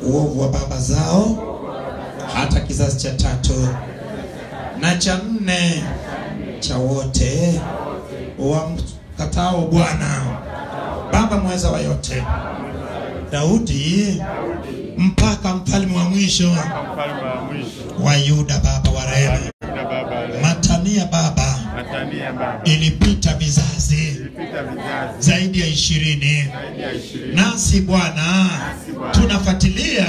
uovu wa baba zao hata kizazi cha tatu na cha nne cha wote wamkatao Bwana Baba mweza wa yote, Daudi mpaka mfalme wa mwisho mfalme wa mwisho wa Yuda, Baba wa rehema, na baba leo Matania Baba, Matania baba ilipita vizazi ilipita vizazi zaidi ya ishirini zaidi ya ishirini nasi Bwana tunafuatilia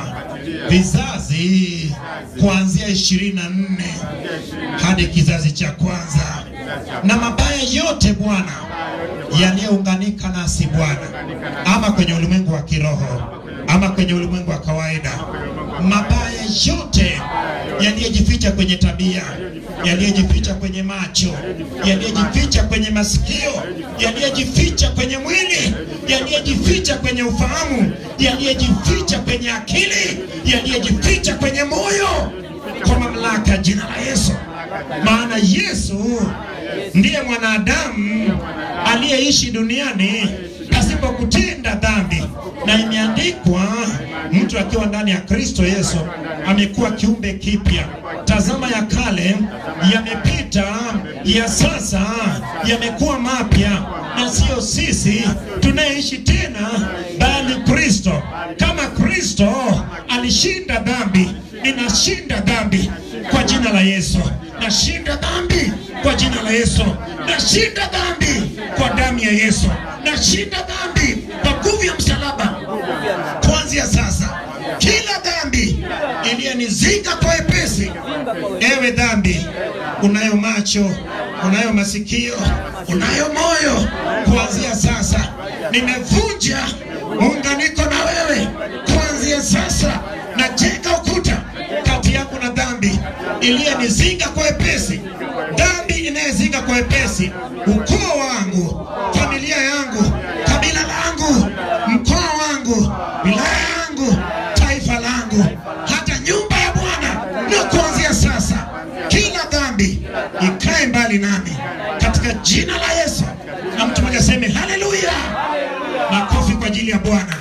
vizazi kuanzia ishirini na nne hadi kizazi cha kwanza, na mabaya yote Bwana yaliyounganika nasi Bwana, ama kwenye ulimwengu wa kiroho ama kwenye ulimwengu wa kawaida, mabaya yote yaliyojificha kwenye tabia, yaliyojificha kwenye macho, yaliyojificha kwenye masikio, yaliyojificha kwenye mwili, yaliyojificha kwenye ufahamu, yaliyojificha kwenye akili, yaliyojificha kwenye moyo, kwa mamlaka ya jina la Yesu. Maana Yesu ndiye mwanadamu aliyeishi duniani pasipo kutenda dhambi, na imeandikwa, mtu akiwa ndani ya Kristo Yesu amekuwa kiumbe kipya. Tazama, ya kale yamepita, ya sasa yamekuwa mapya, na sio sisi tunayeishi tena, bali Kristo. Kama Kristo alishinda dhambi, ninashinda dhambi kwa jina la Yesu. Nashinda dhambi kwa jina la Yesu. Nashinda dhambi kwa damu ya Yesu. Nashinda dhambi kwa nguvu ya msalaba. Kuanzia sasa, kila dhambi iliyonizinga kwa wepesi, ewe dhambi, unayo macho, unayo masikio, unayo moyo, kuanzia sasa nimevunja muunganiko na wewe. Kuanzia sasa najenga ukuta kati yangu na dhambi iliyenizinga kwa wepesi, dhambi inayezinga kwa wepesi ukoo wangu, familia yangu, kabila langu, mkoa wangu, wilaya yangu, taifa langu, hata nyumba ya Bwana. Na kuanzia sasa, kila dhambi ikae mbali nami katika jina la Yesu. Na mtu mmoja aseme haleluya, makofi kwa ajili ya Bwana.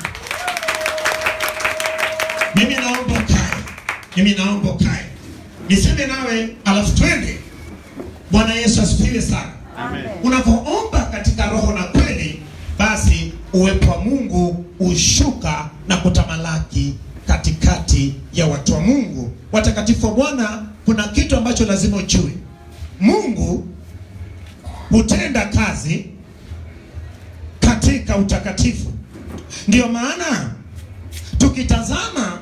Mimi naomba ukae, mimi naomba ukae, niseme nawe, alafu twende. Bwana Yesu asifiwe sana. Amen. Unapoomba katika roho na kweli, basi uwepo wa Mungu ushuka na kutamalaki katikati ya watu wa Mungu. Watakatifu wa Bwana, kuna kitu ambacho lazima ujue. Mungu hutenda kazi katika utakatifu. Ndiyo maana tukitazama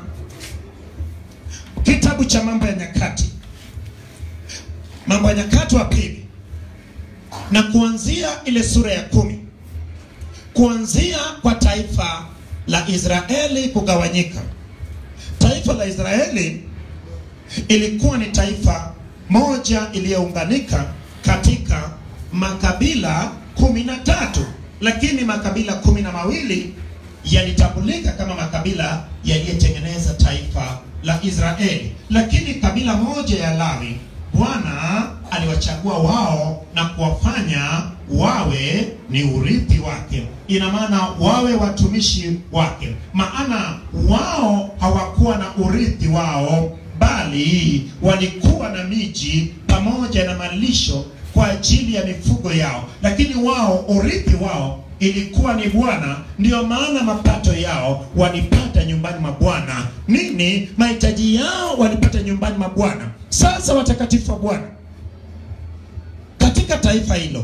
kitabu cha Mambo ya Nyakati, Mambo ya Nyakati wa pili na kuanzia ile sura ya kumi kuanzia kwa taifa la Israeli kugawanyika. Taifa la Israeli ilikuwa ni taifa moja iliyounganika katika makabila kumi na tatu, lakini makabila kumi na mawili yalitambulika kama makabila yaliyotengeneza taifa la Israeli, lakini kabila moja ya Lawi Bwana aliwachagua wao na kuwafanya wawe ni urithi wake, ina maana wawe watumishi wake, maana wao hawakuwa na urithi wao, bali walikuwa na miji pamoja na malisho kwa ajili ya mifugo yao, lakini wao urithi wao ilikuwa ni Bwana. Ndiyo maana mapato yao walipata nyumbani mwa Bwana. Nini mahitaji yao walipata nyumbani mwa Bwana. Sasa watakatifu wa Bwana, katika taifa hilo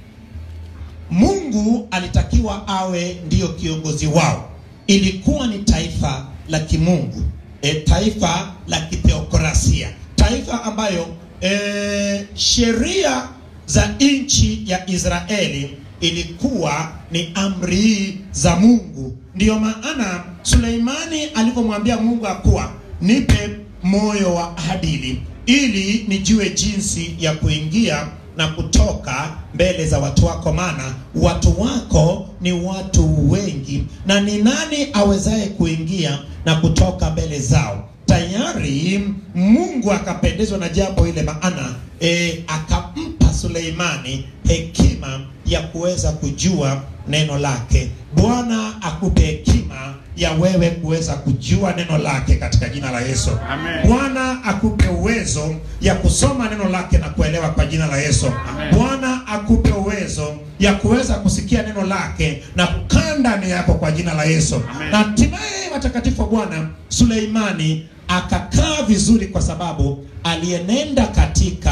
Mungu alitakiwa awe ndiyo kiongozi wao. Ilikuwa ni taifa la kimungu, e, taifa la kitheokrasia, taifa ambayo e, sheria za nchi ya Israeli ilikuwa ni amri za Mungu. Ndiyo maana Suleimani alivyomwambia Mungu akuwa nipe moyo wa adili ili nijue jinsi ya kuingia na kutoka mbele za watu wako, maana watu wako ni watu wengi, na ni nani awezaye kuingia na kutoka mbele zao? Tayari Mungu akapendezwa na jambo ile, maana e, akampa akampa Suleimani hekima ya kuweza kujua neno lake. Bwana akupe hekima ya wewe kuweza kujua neno lake katika jina la Yesu. Amen. Bwana akupe uwezo ya kusoma neno lake na kuelewa kwa jina la Yesu. Amen. Bwana akupe uwezo ya kuweza kusikia neno lake na kukaa ndani yako kwa jina la Yesu. Amen. Na hatimaye watakatifu wa Bwana Suleimani akakaa vizuri kwa sababu alienenda katika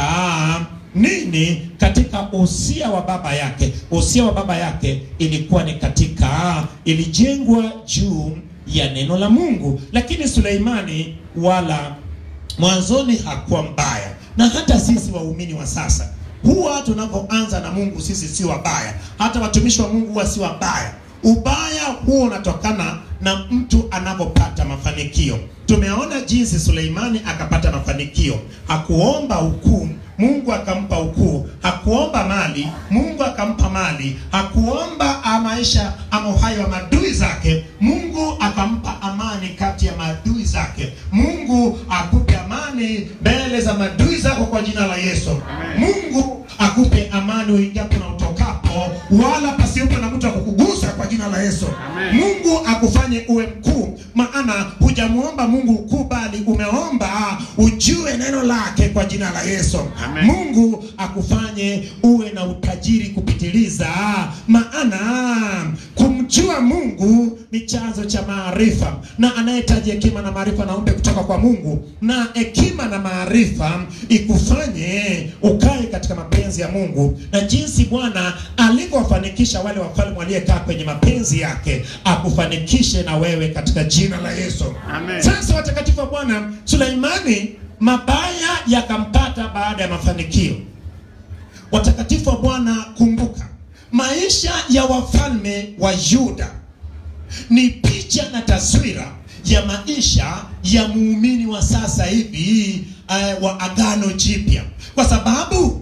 nini katika usia wa baba yake usia wa baba yake ilikuwa ni katika ilijengwa juu ya neno la mungu lakini suleimani wala mwanzoni hakuwa mbaya na hata sisi waumini wa sasa huwa tunavyoanza na mungu sisi si wabaya hata watumishi wa mungu huwa si wabaya ubaya huo unatokana na mtu anavyopata mafanikio tumeona jinsi suleimani akapata mafanikio hakuomba ukuu mungu akampa ukuu hakuomba mali mungu akampa mali hakuomba ah, maisha ama uhai wa maadui zake mungu akampa amani kati ya maadui zake mungu akupe amani mbele za maadui zako kwa jina la yesu Amen. mungu akupe amani uingiapo na utokapo wala pasiwepo na mtu akukugusa kwa jina la yesu Amen. mungu akufanye uwe mkuu maana hujamuomba mungu ukuu bali umeomba ujue neno lake kwa jina la yesu Amen. mungu akufanye uwe na utajiri kupitiliza maana kumjua mungu ni chanzo cha maarifa na anayehitaji hekima na maarifa naombe kutoka kwa mungu na hekima na maarifa ikufanye ukae katika mapenzi ya mungu na jinsi bwana alivyowafanikisha wale wafalme waliekaa kwenye mapenzi yake akufanikishe na wewe katika jina la yesu Amen. sasa watakatifu wa bwana suleimani mabaya yakampata baada ya mafanikio watakatifu wa bwana kumbuka maisha ya wafalme wa yuda ni picha na taswira ya maisha ya muumini wa sasa hivi uh, wa agano jipya kwa sababu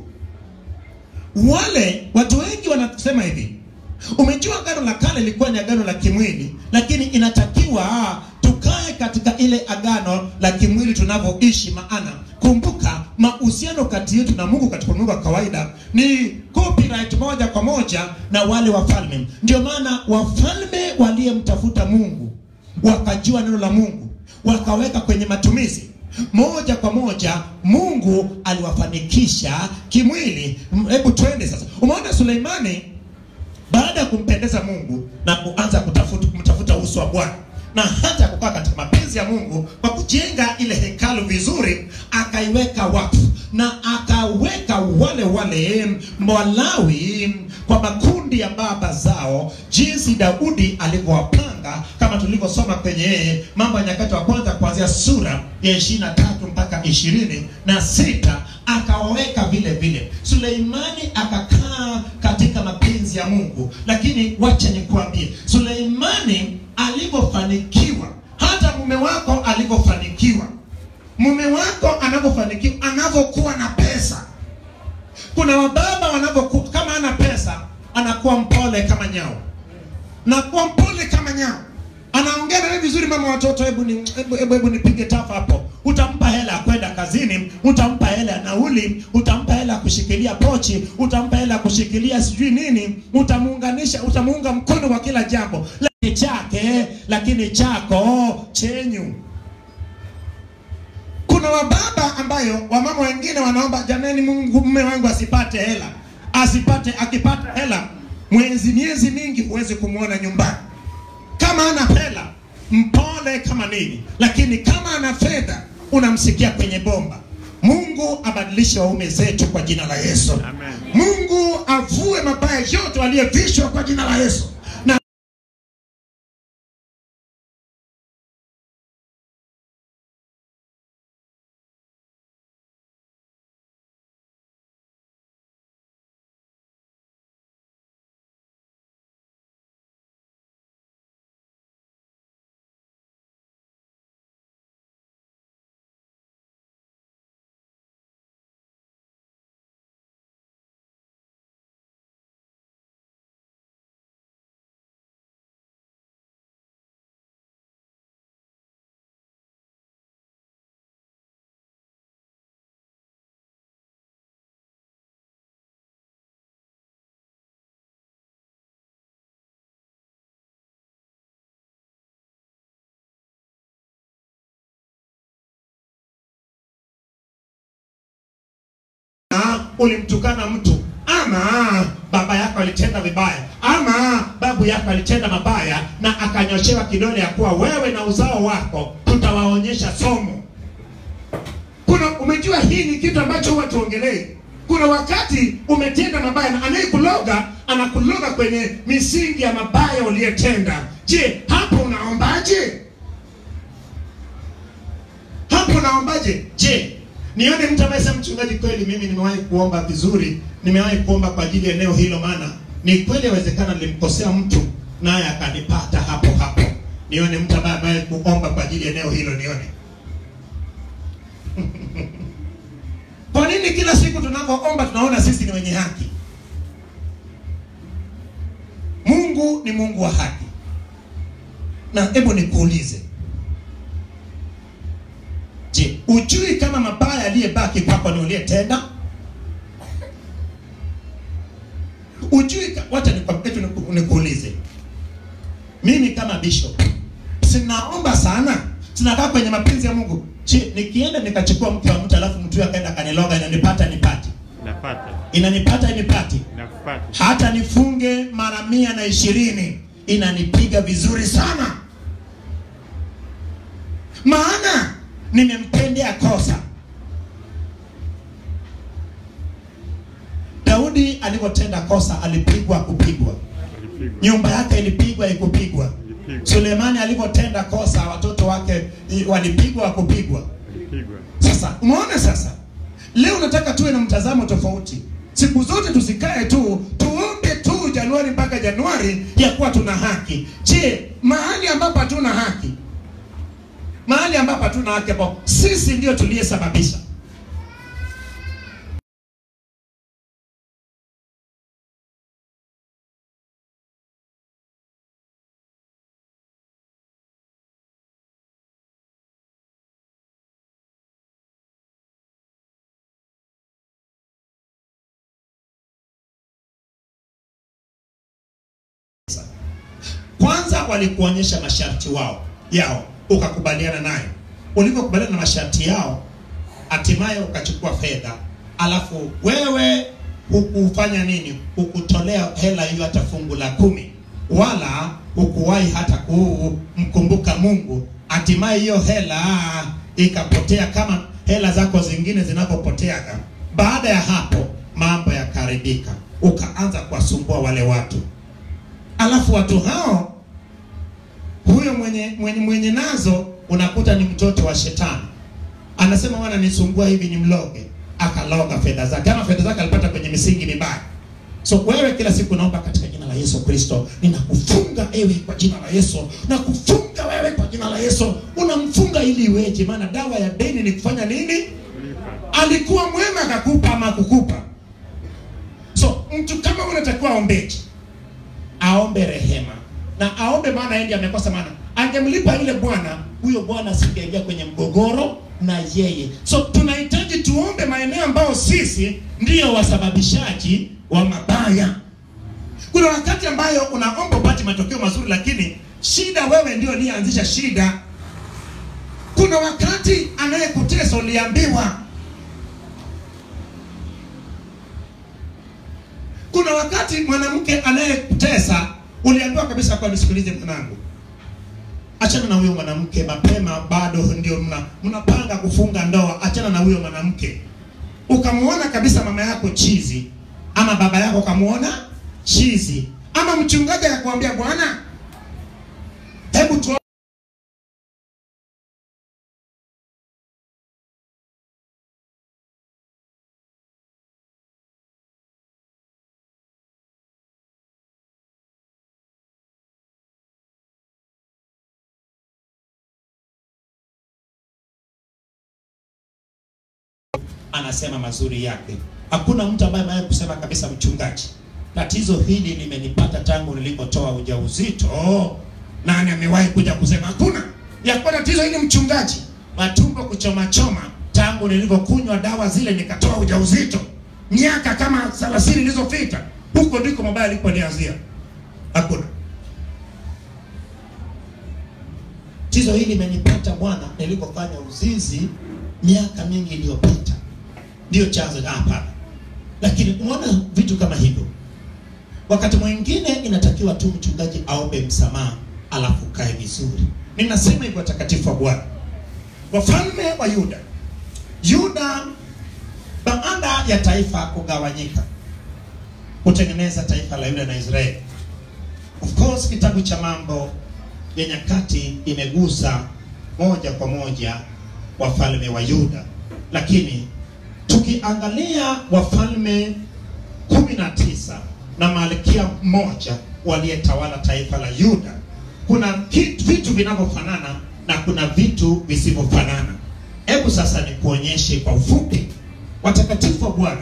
wale watu wengi wanasema hivi umejua agano la kale lilikuwa ni agano la kimwili lakini inatakiwa tukae katika ile agano la kimwili tunavyoishi maana kumbuka mahusiano kati yetu na mungu katika ulimwengu wa kawaida ni copyright moja kwa moja na wale wafalme ndio maana wafalme waliyemtafuta mungu wakajua neno la mungu wakaweka kwenye matumizi moja kwa moja mungu aliwafanikisha kimwili M- hebu twende sasa umeona suleimani baada ya kumpendeza mungu na kuanza kutafuta, kumtafuta uso wa bwana na hata kukaa katika mapenzi ya mungu kwa kujenga ile hekalu vizuri akaiweka wakfu na akaweka wale wale walawi kwa makundi ya baba zao jinsi daudi alivyowapanga kama tulivyosoma kwenye mambo ya nyakati wa kwanza kuanzia sura ya ishiri na tatu mpaka ishirini na sita akawaweka vile vile suleimani akakaa katika mapenzi ya mungu lakini wacha nikuambie suleimani alivyofanikiwa hata mume wako alivyofanikiwa mume wako anavyofanikiwa anavyokuwa na pesa kuna wababa wanavyokuwa kama ana pesa anakuwa mpole kama nyao na kuwa mpole kama nyao anaongea na wewe vizuri mama watoto hebu ni hebu, hebu, hebu nipige tafa hapo utampa hela ya kwenda kazini utampa hela ya nauli utampa hela ya kushikilia pochi utampa hela ya kushikilia sijui nini utamuunganisha utamuunga mkono kwa kila jambo lakini chake lakini chako chenyu kuna wababa ambayo wamama wengine wanaomba jamani mungu mume wangu asipate hela asipate akipata hela mwezi miezi mingi huwezi kumwona nyumbani kama ana hela mpole kama nini lakini kama ana fedha unamsikia kwenye bomba mungu abadilishe waume zetu kwa jina la yesu Amen. mungu avue mabaya yote waliyevishwa kwa jina la yesu ulimtukana mtu ama baba yako alitenda vibaya ama babu yako alitenda mabaya na akanyoshewa kidole ya kuwa wewe na uzao wako tutawaonyesha somo kuna umejua hii ni kitu ambacho huwa tuongelei kuna wakati umetenda mabaya na anayekuloga anakuloga kwenye misingi ya mabaya uliyetenda je hapo unaombaje hapo unaombaje je nione mtu ambaye sema mchungaji kweli mimi nimewahi kuomba vizuri nimewahi kuomba kwa ajili ya eneo hilo maana ni kweli yawezekana nilimkosea mtu naye akanipata hapo hapo nione mtu ambaye amewahi kuomba kwa ajili ya eneo hilo nione kwa nini kila siku tunapoomba tunaona sisi ni wenye haki mungu ni mungu wa haki na hebu nikuulize je ujui kama mabaya aliyebaki kwako ni uliyetenda ujui ka- wacha nikwambie tu niku- nikuulize mimi kama bishop sinaomba sana sinakaa kwenye mapenzi ya mungu je nikienda nikachukua mke wa mtu alafu mtu huyo akaenda akaniloga inanipata nipati Napata. inanipata inipati Nakupata. hata nifunge mara mia na ishirini inanipiga vizuri sana maana nimemtendea kosa daudi alivyotenda kosa alipigwa kupigwa Alipigwa. nyumba yake ilipigwa ikupigwa Alipigwa. sulemani alivyotenda kosa watoto wake i- walipigwa wakupigwa Alipigwa. sasa umeona sasa leo nataka tuwe na mtazamo tofauti siku zote tusikae tu tuombe tu januari mpaka januari ya kuwa tuna haki je mahali ambapo hatuna haki mahali ambapo hatuna haki ambao sisi ndio tuliyesababisha kwanza walikuonyesha masharti wao yao ukakubaliana nayo ulivyokubaliana na masharti yao hatimaye ukachukua fedha alafu wewe hukufanya nini hukutolea hela hiyo hata fungu la kumi wala hukuwahi hata kumkumbuka mungu hatimaye hiyo hela ikapotea kama hela zako zingine zinapopoteaga baada ya hapo mambo yakaharibika ukaanza kuwasumbua wale watu alafu watu hao huyo mwenye, mwenye mwenye nazo unakuta ni mtoto wa shetani anasema wana nisumbua hivi ni mloge akaloga fedha zake ama fedha zake alipata kwenye misingi mibaya so wewe kila siku naomba katika jina la yesu kristo ninakufunga ewe kwa jina la yesu nakufunga wewe kwa jina la yesu unamfunga ili iweje maana dawa ya deni ni kufanya nini Kulipa. alikuwa mwema akakupa ama kukupa so mtu kama unatakiwa aombeje aombe rehema na aombe maana yeye ndiye amekosa maana angemlipa yule bwana huyo bwana asingeingia kwenye mgogoro na yeye so tunahitaji tuombe maeneo ambayo sisi ndiyo wasababishaji wa mabaya kuna wakati ambayo unaomba upate matokeo mazuri lakini shida wewe ndio uliyeanzisha shida kuna wakati anayekutesa uliambiwa kuna wakati mwanamke anayekutesa uliambiwa kabisa kwa nisikilize mwanangu achana na huyo mwanamke mapema bado ndio mna mnapanga kufunga ndoa achana na huyo mwanamke ukamwona kabisa mama yako chizi ama baba yako ukamwona chizi ama mchungaji akakwambia bwana hebu tu anasema mazuri yake hakuna mtu ambaye amewahi kusema kabisa mchungaji tatizo hili limenipata tangu nilipotoa ujauzito nani amewahi kuja kusema hakuna yakuwa tatizo hili mchungaji matumbo kuchoma choma tangu nilivyokunywa dawa zile nikatoa ujauzito miaka kama 30 ilizopita huko ndiko mabaya aliponianzia hakuna tatizo hili limenipata bwana nilipofanya uzinzi miaka mingi iliyopita ndio chanzo hapana lakini umeona vitu kama hivyo wakati mwingine inatakiwa tu mchungaji aombe msamaha alafu kae vizuri ninasema hivyo watakatifu wa bwana wafalme wa yuda yuda baada ya taifa kugawanyika kutengeneza taifa la yuda na israeli of course kitabu cha mambo ya nyakati imegusa moja kwa moja wafalme wa yuda lakini tukiangalia wafalme kumi na tisa na malkia mmoja waliyetawala taifa la yuda kuna kitu- vitu vinavyofanana na kuna vitu visivyofanana hebu sasa nikuonyeshe kwa ufupi watakatifu wa bwana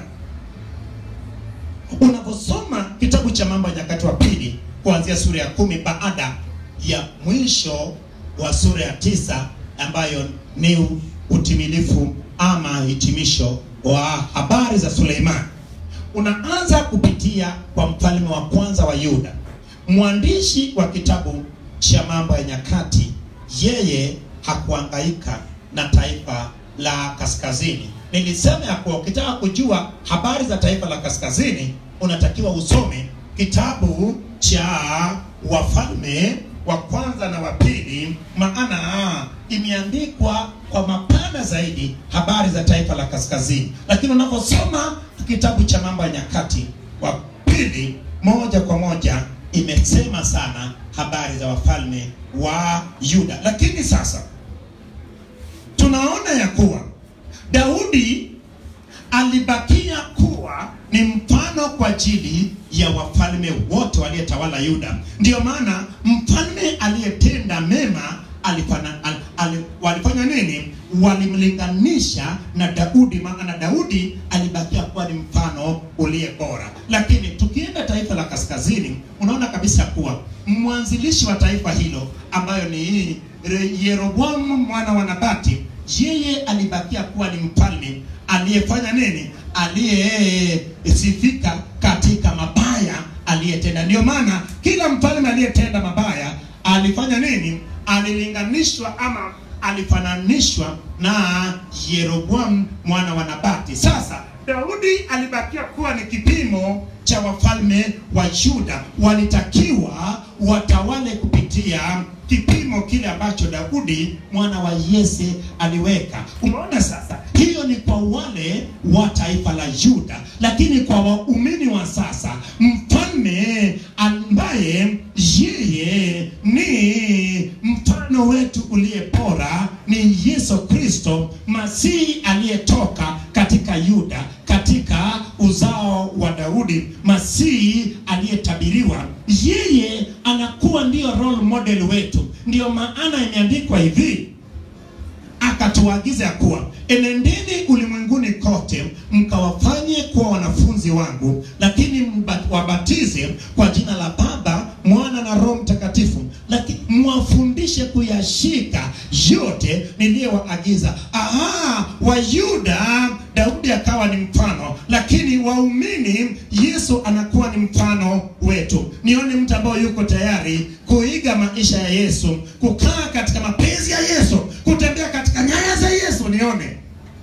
unaposoma kitabu cha mambo ya nyakati wa pili kuanzia sura ya kumi baada ya mwisho wa sura ya tisa ambayo ni utimilifu ama hitimisho wa habari za suleimani unaanza kupitia kwa mfalme wa kwanza wa yuda mwandishi wa kitabu cha mambo ya nyakati yeye hakuangaika na taifa la kaskazini nilisema ya kuwa ukitaka kujua habari za taifa la kaskazini unatakiwa usome kitabu cha wafalme wa kwanza na wa pili maana imeandikwa kwa mapana zaidi habari za taifa la kaskazini lakini unaposoma kitabu cha mambo ya nyakati wa pili moja kwa moja imesema sana habari za wafalme wa yuda lakini sasa tunaona ya kuwa daudi alibakia kuwa ni mfano kwa ajili ya wafalme wote waliyetawala yuda ndiyo maana mfalme aliyetenda mema alifana, al, al, walifanya nini walimlinganisha na daudi maana daudi alibakia kuwa ni mfano uliye bora lakini tukienda taifa la kaskazini unaona kabisa kuwa mwanzilishi wa taifa hilo ambayo ni Re- yeroboamu mwana wa nabati yeye alibakia kuwa ni mfalme aliyefanya nini aliyesifika katika mabaya aliyetenda ndio maana kila mfalme aliyetenda mabaya alifanya nini alilinganishwa ama alifananishwa na yeroboamu mwana wa nabati sasa daudi alibakia kuwa ni kipimo cha wafalme wa yuda walitakiwa watawale kupitia kipimo kile ambacho daudi mwana wa yese aliweka umeona sasa hiyo ni kwa wale wa taifa la yuda lakini kwa waumini wa sasa mfalme ambaye yeye ni mfano wetu uliye bora ni yesu kristo masihi aliyetoka katika yuda katika uzao wa daudi masihi aliyetabiriwa yeye anakuwa ndiyo role model wetu ndiyo maana imeandikwa hivi akatuagiza ya kuwa enendeni ulimwenguni kote mkawafanye kuwa wanafunzi wangu lakini mba- wabatize kwa jina la baba mwana na roho mtakatifu lakini mwafundishe kuyashika yote niliyowaagiza aha wayuda daudi akawa ni mfano lakini waumini yesu anakuwa ni mfano wetu nione mtu ambaye yuko tayari kuiga maisha ya yesu kukaa katika mapenzi ya yesu kutembea katika nyaya za yesu nione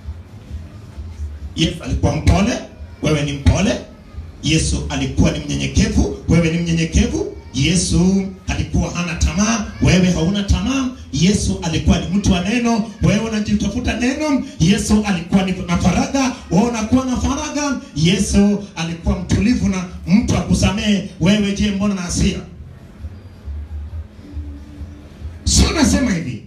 yesu alikuwa mpole wewe ni mpole yesu alikuwa ni mnyenyekevu wewe ni mnyenyekevu yesu alikuwa hana tamaa wewe hauna tamaa yesu alikuwa ni mtu wa neno wewe unajitafuta neno yesu alikuwa ni na faraga wewe unakuwa na faraga yesu alikuwa mtulivu na mtu akusamehe wewe je mbona na hasira sio nasema hivi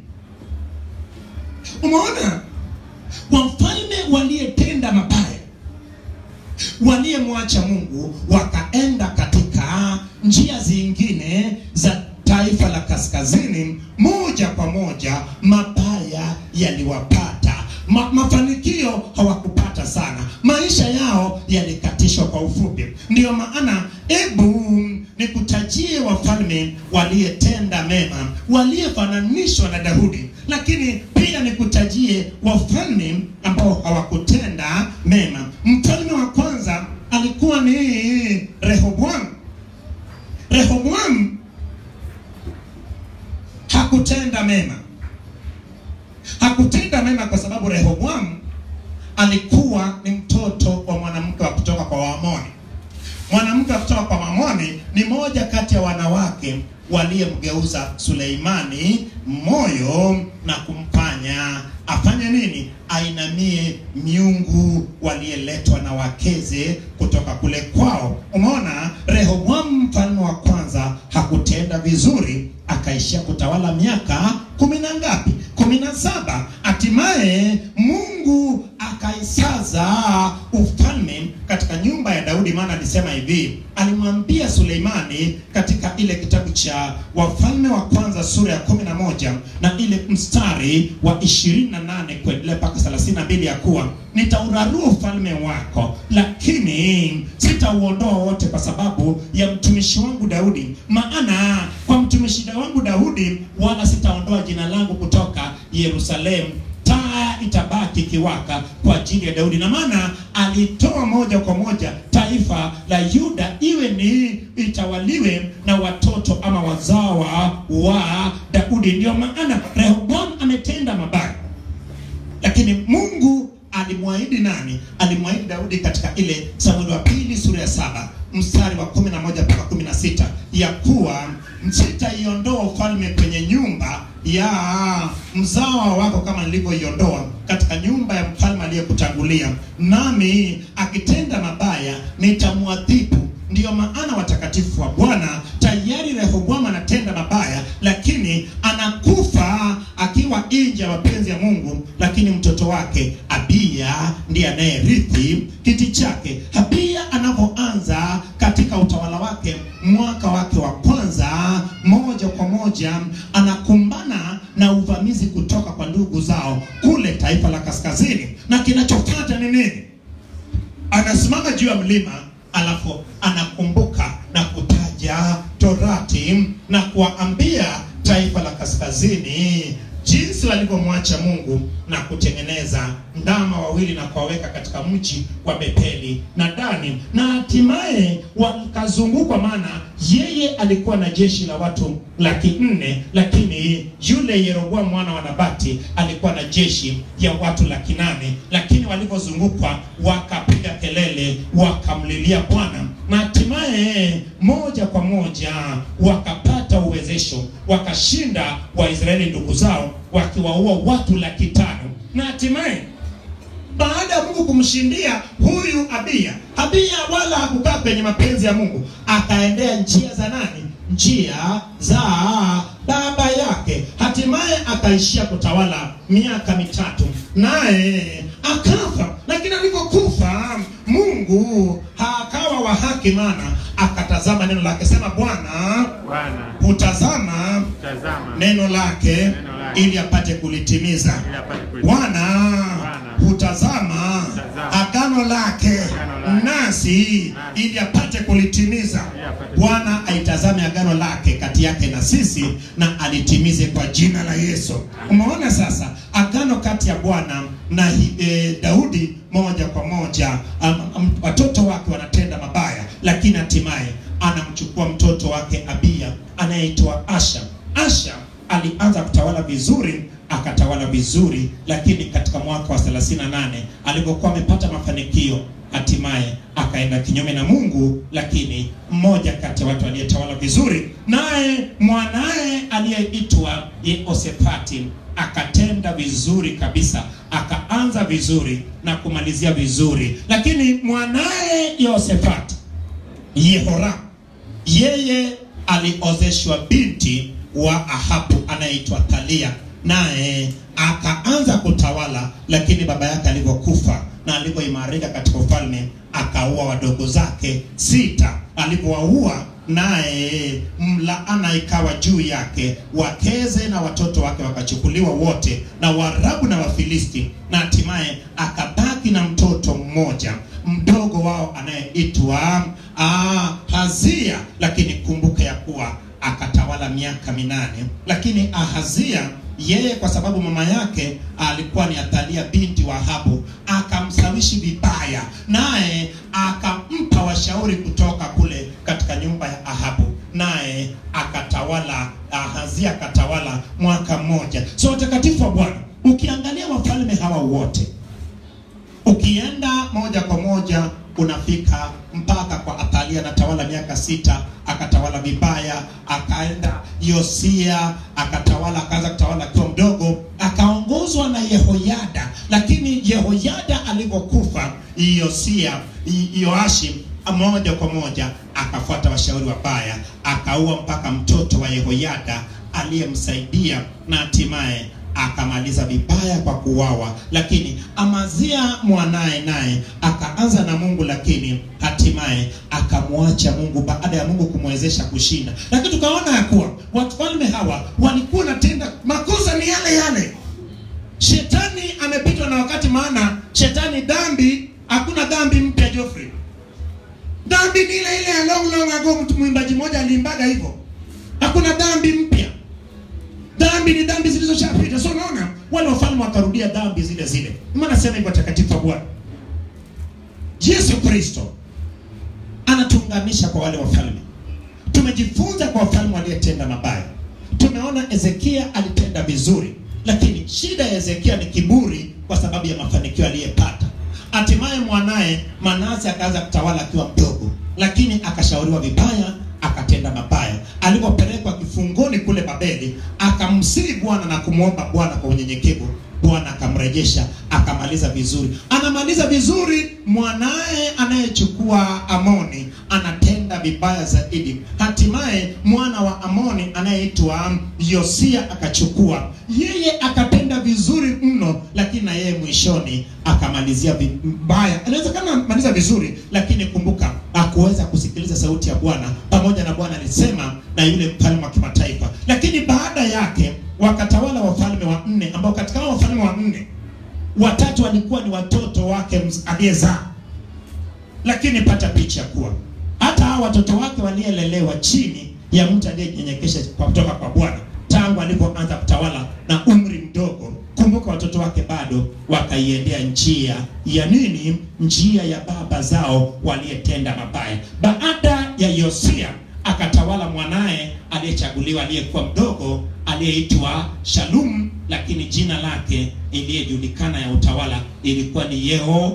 umeona wafalme waliyetenda mabaya waliyemwacha mungu wakaenda katika njia zingine za taifa la kaskazini moja kwa moja mabaya yaliwapata Ma, mafanikio hawakupata sana maisha yao yalikatishwa kwa ufupi ndiyo maana hebu nikutajie wafalme waliyetenda mema waliyefananishwa na daudi lakini pia nikutajie wafalme ambao hawakutenda mema mfalme wa kwanza alikuwa ni rehoboamu rehoboamu hakutenda mema hakutenda mema kwa sababu rehoboamu alikuwa ni mtoto wa mwanamke wa kutoka kwa wake waliyemgeuza Suleimani moyo na kumfanya afanye nini? Ainamie miungu waliyeletwa na wakeze kutoka kule kwao. Umeona, Rehoboamu mfalme wa kwanza hakutenda vizuri, akaishia kutawala miaka kumi na ngapi? kumi na saba. Hatimaye Mungu akaisaza ufalme katika nyumba ya Daudi, maana alisema hivi, alimwambia Suleimani katika ile kitabu cha Wafalme wa kwanza sura ya kumi na moja na ile mstari wa ishirini na nane kuendelea mpaka thelathini na mbili ya kuwa nitaurarua ufalme wako, lakini sitauondoa wote kwa sababu ya mtumishi wangu Daudi, maana kwa mtumishi wangu Daudi wala sitaondoa jina langu kutoka Yerusalemu taa itabaki ikiwaka kwa ajili ya Daudi. Na maana alitoa moja kwa moja taifa la Yuda iwe ni itawaliwe na watoto ama wazawa wa Daudi. Ndio maana Rehoboam ametenda mabaya, lakini Mungu alimwahidi nani? Alimwahidi Daudi katika ile Samueli wa pili sura ya saba mstari wa kumi na moja mpaka kumi na sita ya kuwa sitaiondoa ufalme kwenye nyumba ya mzawa wako kama nilivyoiondoa katika nyumba ya mfalme aliyekutangulia, nami akitenda mabaya nitamwadhibu. Ndiyo maana watakatifu wa Bwana, tayari Rehoboamu anatenda mabaya, lakini anakufa akiwa nje ya mapenzi ya Mungu, lakini mtoto wake Abiya ndiye anayerithi kiti chake. Abiya anapoanza katika utawala wake, mwaka wake wa kwanza, moja kwa moja anakumbana na uvamizi kutoka kwa ndugu zao kule taifa la kaskazini, na kinachofuata ni nini? Anasimama juu ya mlima alafu anakumbuka na kutaja Torati na kuwaambia taifa la kaskazini jinsi walivyomwacha Mungu na kutengeneza ndama wawili na kuwaweka katika mji wa Betheli na Dani, na hatimaye wakazungukwa, maana yeye alikuwa na jeshi la watu laki nne, lakini yule Yeroboamu mwana wa Nabati alikuwa na jeshi ya watu laki nane, lakini walivyozungukwa wakapiga kelele, wakamlilia Bwana na hatimaye moja kwa moja wakapata uwezesho, wakashinda Waisraeli ndugu zao, wakiwaua watu laki tano na hatimaye baada ya Mungu kumshindia huyu Abiya, Abiya wala hakukaa kwenye mapenzi ya Mungu, akaendea njia za nani? Njia za baba yake. Hatimaye akaishia kutawala miaka mitatu, naye akafa. Lakini alipokufa Mungu akawa wa haki, maana akatazama neno lake, sema Bwana Bwana hutazama tazama neno lake Neno lake. ili apate kulitimiza. ili apate kuishi. Bwana Bwana hutazama hutazama agano lake Agano lake. nasi Nasi. ili apate kulitimiza. Ili apate Bwana aitazame agano lake kati yake na sisi na alitimize kwa jina la Yesu. Umeona sasa agano kati ya Bwana na hi- e, Daudi moja kwa moja, am, am, watoto wake wanatenda mabaya, lakini hatimaye anamchukua mtoto wake Abiya anayeitwa Asha. Asha alianza kutawala vizuri akatawala vizuri, lakini katika mwaka wa 38 alipokuwa amepata mafanikio, hatimaye akaenda kinyume na Mungu. Lakini mmoja kati ya watu aliyetawala vizuri, naye mwanaye aliyeitwa Yehoshafati akatenda vizuri kabisa, akaanza vizuri na kumalizia vizuri, lakini mwanaye Yehoshafati Yehoram yeye aliozeshwa binti wa Ahabu anayeitwa Thalia, naye akaanza kutawala, lakini baba yake alivyokufa na alivyoimarika katika ufalme, akaua wadogo zake sita. Alivyowaua naye mlaana ikawa juu yake, wakeze na watoto wake wakachukuliwa wote na Waarabu na Wafilisti, na hatimaye akabaki na mtoto mmoja mdogo wao anayeitwa ah, Hazia. Lakini kumbuka ya kuwa akatawala miaka minane. Lakini Ahazia yeye, kwa sababu mama yake alikuwa ni Athalia binti wa Ahabu, akamsawishi vibaya, naye akampa washauri kutoka kule katika nyumba ya Ahabu, naye akatawala. Ahazia akatawala mwaka mmoja. So watakatifu wa Bwana, ukiangalia wafalme hawa wote ukienda moja kwa moja unafika mpaka kwa Athalia Athalia anatawala miaka sita, akatawala vibaya, akaenda Yosia akatawala, akaanza kutawala akiwa mdogo, akaongozwa na Yehoyada. Lakini Yehoyada alivyokufa, Yosia Yoashi moja kwa moja akafuata washauri wabaya, akaua mpaka mtoto wa Yehoyada aliyemsaidia na hatimaye akamaliza vibaya kwa kuuawa. Lakini Amazia mwanaye naye akaanza na Mungu, lakini hatimaye akamwacha Mungu baada ya Mungu kumwezesha kushinda. Lakini tukaona ya kuwa wafalme hawa walikuwa wanatenda makosa ni yale yale. Shetani amepitwa na wakati, maana shetani dhambi, hakuna dhambi mpya Geoffrey. Dhambi ni ile ile ya long long ago, mtu mwimbaji mmoja aliimbaga hivyo, hakuna dhambi mpya dhambi ni dhambi zilizoshapita. So unaona wale wafalme wakarudia dhambi zile zile. Maana nasema hivyo watakatifu wa Bwana Yesu Kristo anatuunganisha kwa wale wafalme. Tumejifunza kwa wafalme waliyetenda mabaya. Tumeona Ezekia alitenda vizuri, lakini shida ya Ezekia ni kiburi kwa sababu ya mafanikio aliyepata. Hatimaye mwanaye Manase akaanza kutawala akiwa mdogo, lakini akashauriwa vibaya akatenda mabaya. Alipopelekwa kifungoni kule Babeli, akamsihi Bwana na kumwomba Bwana kwa unyenyekevu. Bwana akamrejesha, akamaliza vizuri. Anamaliza vizuri, mwanaye anayechukua Amoni anatenda vibaya zaidi. Hatimaye mwana wa Amoni anayeitwa Yosia akachukua, yeye akatenda vizuri mno, lakini na yeye mwishoni akamalizia vibaya. Inawezekana maliza vizuri, lakini kumbuka hakuweza kusikiliza sauti ya Bwana, pamoja na Bwana alisema na yule mfalme wa kimataifa. Lakini baada yake wakatawala wafalme wa nne, ambao katika hao wafalme wa nne watatu walikuwa ni watoto wake aliyezaa. Lakini pata picha kuwa hata hao watoto wake walielelewa chini ya mtu aliyenyenyekesha kutoka kwa Bwana tangu alipoanza kutawala na umri mdogo. Kumbuka watoto wake bado wakaiendea njia ya nini? Njia ya baba zao waliyetenda mabaya. Baada ya Yosia akatawala mwanaye aliyechaguliwa aliyekuwa mdogo aliyeitwa Shalum, lakini jina lake iliyejulikana ya utawala ilikuwa ni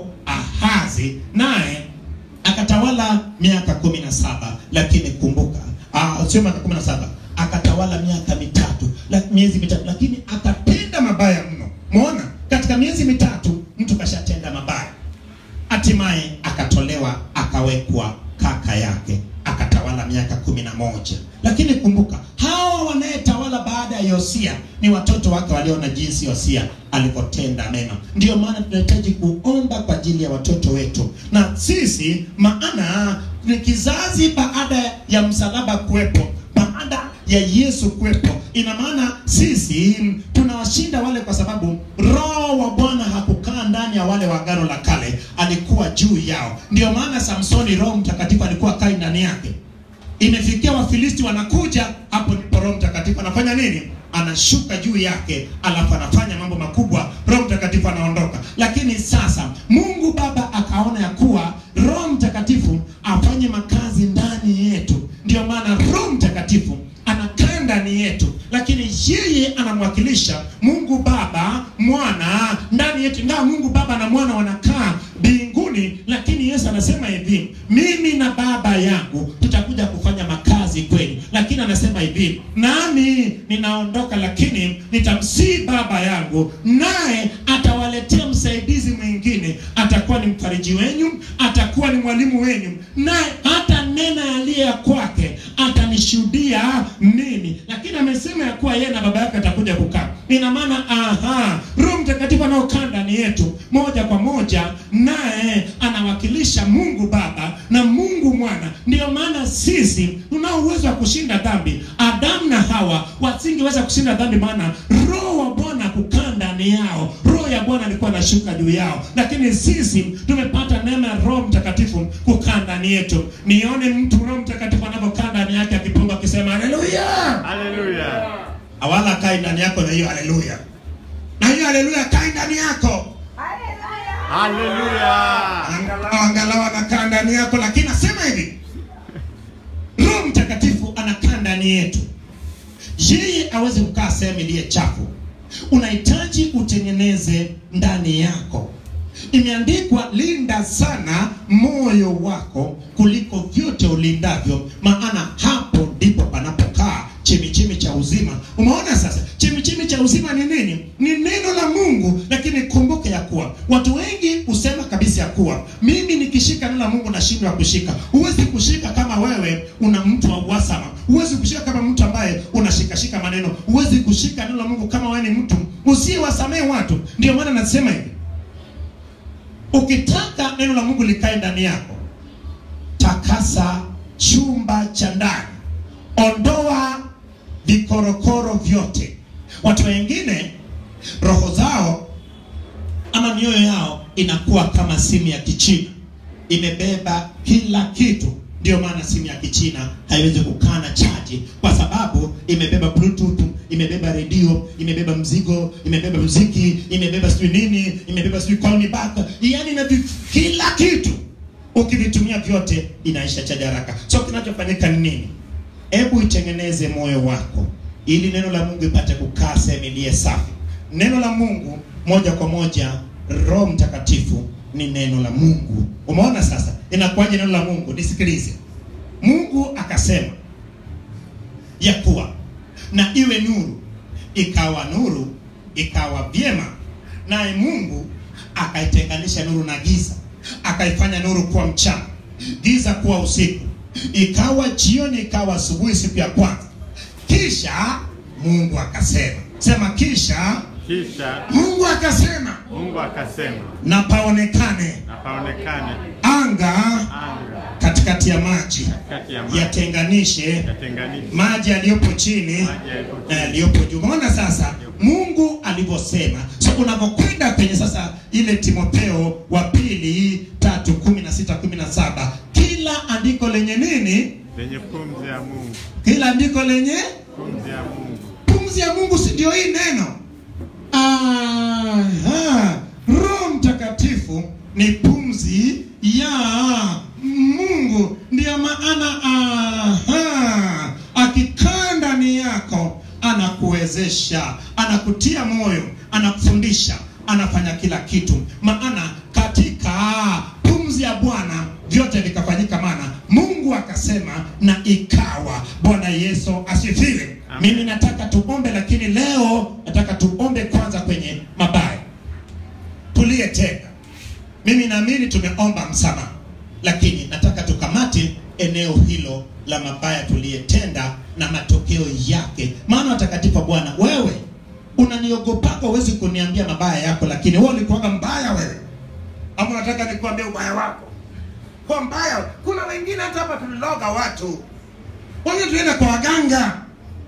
Yehoahazi, naye akatawala miaka kumi na saba. Lakini kumbuka, ah, sio miaka kumi na saba, akatawala miaka mitatu la, miezi mitatu, lakini akatenda mabaya mno. Muona, katika miezi mitatu mtu kashatenda mabaya, hatimaye akatolewa akawekwa kaka yake akatawala miaka kumi na moja. Lakini kumbuka hawa wanayetawala baada ya Yosia ni watoto wake waliona jinsi Yosia alivyotenda mema. Ndiyo maana tunahitaji kuomba kwa ajili ya watoto wetu na sisi, maana ni kizazi baada ya msalaba kuwepo, baada ya Yesu kuwepo. Ina maana sisi tunawashinda wale, kwa sababu Roho wa Bwana hakukaa ndani ya wale wa Agano la Kale, alikuwa juu yao. Ndiyo maana Samsoni, Roho Mtakatifu alikuwa kai ndani yake. Imefikia Wafilisti wanakuja, hapo ndipo Roho Mtakatifu anafanya nini? Anashuka juu yake, alafu anafanya mambo makubwa, Roho Mtakatifu anaondoka. Lakini sasa Mungu Baba akaona ya kuwa Roho Mtakatifu afanye makazi ndani yetu. Ndiyo maana Roho Mtakatifu anakaa ndani yetu, lakini yeye anamwakilisha Mungu Baba, Mwana ndani yetu. Ingawa Mungu Baba na Mwana wanakaa mbinguni, lakini Yesu anasema hivi, mimi na Baba yangu tutakuja kufanya makazi kweli. Lakini anasema hivi, nami ninaondoka, lakini nitamsihi Baba yangu, naye atawaletea msaidizi mwingine, atakuwa ni mfariji wenyu, atakuwa ni mwalimu wenyu, naye hata nena yaliye ya kwake atanishuhudia mimi. Lakini amesema ya kuwa yeye na baba yake atakuja kukaa. Ina maana aha, Roho Mtakatifu anaokaa ndani yetu moja kwa moja, naye anawakilisha Mungu Baba na Mungu Mwana. Ndiyo maana sisi tunao uwezo wa kushinda dhambi. Adamu na Hawa wasingeweza kushinda dhambi, maana Roho wa Bwana kukaa ndani yao. Roho ya Bwana alikuwa anashuka juu yao, lakini sisi tumepata neema ya Roho Mtakatifu kukaa ndani yetu. Nione mtu Roho Mtakatifu anavyokaa ndani yake akipunga akisema haleluya. Haleluya. Awala kai ndani yako na hiyo haleluya, na hiyo haleluya kai ndani yako, Haleluya. angalau angalau anakaa ndani yako. Lakini nasema hivi, Roho Mtakatifu anakaa ndani yetu, yeye aweze kukaa sehemu iliye chafu. Unahitaji utengeneze ndani yako imeandikwa linda sana moyo wako kuliko vyote ulindavyo maana hapo ndipo panapokaa chemichemi cha uzima umeona sasa chemichemi cha uzima ni nini ni neno la mungu lakini kumbuke ya kuwa watu wengi husema kabisa ya kuwa mimi nikishika neno la mungu nashindwa kushika huwezi kushika kama wewe una mtu wa uhasama huwezi kushika kama mtu ambaye unashikashika maneno huwezi kushika neno la mungu kama wewe ni mtu usiyewasamehe watu ndio maana nasema hivi ukitaka neno la mungu likae ndani yako takasa chumba cha ndani ondoa vikorokoro vyote watu wengine roho zao ama mioyo yao inakuwa kama simu ya kichina imebeba kila kitu ndio maana simu ya kichina haiwezi kukaa na chaji kwa sababu imebeba bluetooth imebeba redio imebeba mzigo imebeba muziki imebeba sijui nini imebeba sijui call me back yani ina vi- kila kitu ukivitumia vyote inaisha chaji haraka so kinachofanyika ni nini hebu itengeneze moyo wako ili neno la mungu ipate kukaa sehemu iliye safi neno la mungu moja kwa moja roho mtakatifu ni neno la mungu umeona sasa inakuwaje neno la mungu nisikilize mungu akasema ya kuwa na iwe nuru ikawa nuru ikawa vyema naye mungu akaitenganisha nuru na giza akaifanya nuru kuwa mchana giza kuwa usiku ikawa jioni ikawa asubuhi siku ya kwanza kisha mungu akasema sema kisha Kisha mungu akasema Mungu akasema, na paonekane na paonekane anga anga katikati ya maji kati ya maji yatenganishe yatenganishe maji yaliyopo chini maji yaliyo na yaliyopo juu umeona sasa mungu alivyosema so unavyokwenda kwenye sasa ile timotheo wa pili tatu kumi na sita kumi na saba kila andiko lenye nini lenye pumzi ya Mungu, kila andiko lenye pumzi ya Mungu, pumzi ya mungu si ndio hii neno Aha. roho mtakatifu ni pumzi ya mungu ndiyo maana aha, akikaa ndani yako anakuwezesha anakutia moyo anakufundisha anafanya kila kitu maana katika pumzi ya bwana vyote vikafanyika maana mungu akasema na ikawa bwana yesu asifiwe Amen. mimi nataka tuombe lakini leo nataka tuombe kwanza kwenye mabaya tuliyetenda mimi naamini tumeomba msamaha lakini nataka tukamate eneo hilo la mabaya tuliyetenda na matokeo yake maana watakatifu wa bwana wewe unaniogopaka huwezi kuniambia mabaya yako lakini wewe ulikuwaga mbaya wewe ama unataka nikuambia ubaya wako kwa mbaya kuna wengine hata hapa tuliloga watu wengine tulienda kwa waganga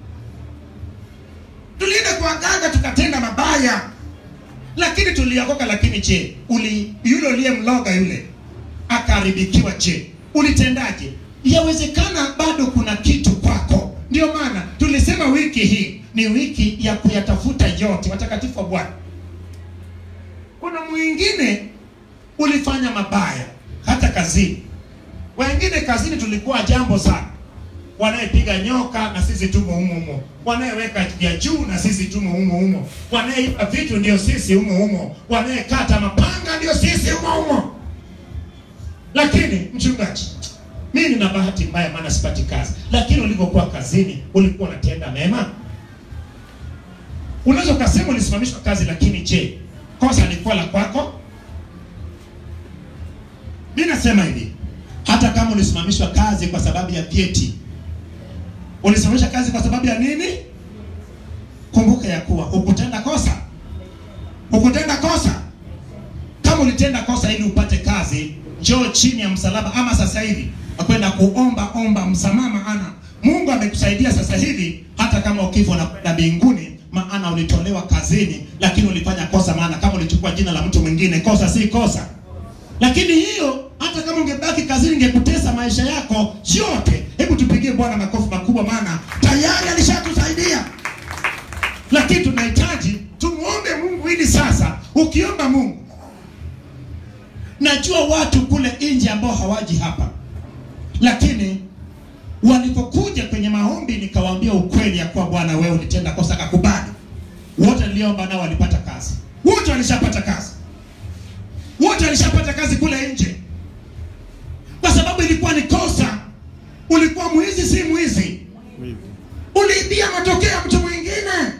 tulienda kwa waganga tukatenda mabaya lakini tuliokoka lakini je uli yule uliyemloga yule akaharibikiwa je ulitendaje yawezekana bado kuna kitu kwako ndio maana tulisema wiki hii ni wiki ya kuyatafuta yote watakatifu wa bwana kuna mwingine ulifanya mabaya hata kazini wengine kazini tulikuwa jambo sana wanayepiga nyoka na sisi tumo humo humo wanayeweka vya juu na sisi tumo humo humo wanayeiba vitu ndio sisi humo humo wanayekata mapanga ndio sisi humo humo lakini mchungaji mimi nina bahati mbaya maana sipati kazi lakini ulivyokuwa kazini ulikuwa unatenda mema unaweza ukasema ulisimamishwa kazi lakini je kosa lilikuwa la kwako mi nasema hivi hata kama ulisimamishwa kazi kwa sababu ya vyeti ulisimamisha kazi kwa sababu ya nini kumbuka ya kuwa hukutenda kosa hukutenda kosa kama ulitenda kosa ili upate kazi njoo chini ya msalaba ama sasa hivi akwenda kuomba omba msamaha maana mungu amekusaidia sasa hivi hata kama ukifa unakwenda mbinguni maana ulitolewa kazini lakini ulifanya kosa maana kama ulichukua jina la mtu mwingine kosa si kosa lakini hiyo hata kama ungebaki kazini ingekutesa maisha yako yote hebu tupigie bwana makofi makubwa maana tayari alishatusaidia lakini tunahitaji tumuombe mungu ili sasa ukiomba mungu najua watu kule nje ambao hawaji hapa lakini walipokuja kwenye maombi nikawaambia ukweli ya kuwa bwana wewe ulitenda kosa kakubali wote niliomba nao walipata kazi wote walishapata kazi wote alishapata kazi kule nje, kwa sababu ilikuwa ni kosa. Ulikuwa mwizi, si mwizi, Mwizi. uliibia matokeo ya mtu mwingine.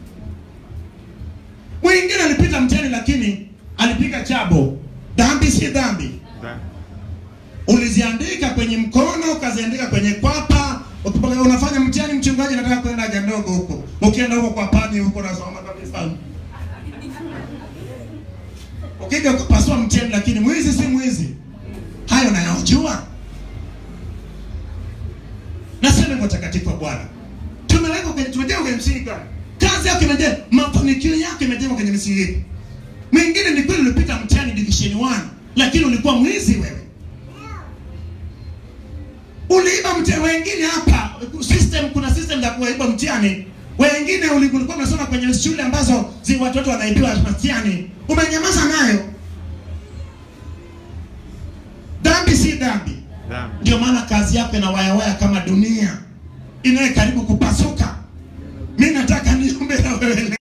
Mwingine alipita mtihani, lakini alipiga chabo. Dhambi si dhambi, Dha- uliziandika kwenye mkono, ukaziandika kwenye kwapa. Ukipoka- Unafanya mtihani, mchungaji, nataka kwenda haja ndogo huko, ukienda huko kwa pani huko, nasoma kabisa ukija ukapasua mtihani, lakini mwizi si mwizi. Hayo nayajua. Nasema hivyo takatifu wa Bwana, tumeweka kwenye tumejengwa kwenye msingi gani? Kazi yako imejengwa, mafanikio yako imejengwa kwenye misingi ipi? Mwingine ni kweli ulipita mtihani division 1 lakini ulikuwa mwizi wewe. Uliiba mtihani. Wengine hapa system, kuna system za kuiba mtihani. Wengine uli- ulikuwa unasoma kwenye shule ambazo zi watoto wanaibiwa mtihani, umenyamaza nayo. Dhambi si dhambi. Dhambi. Ndio maana kazi yako inawayawaya kama dunia inaye karibu kupasuka. Mi nataka niombe na wewe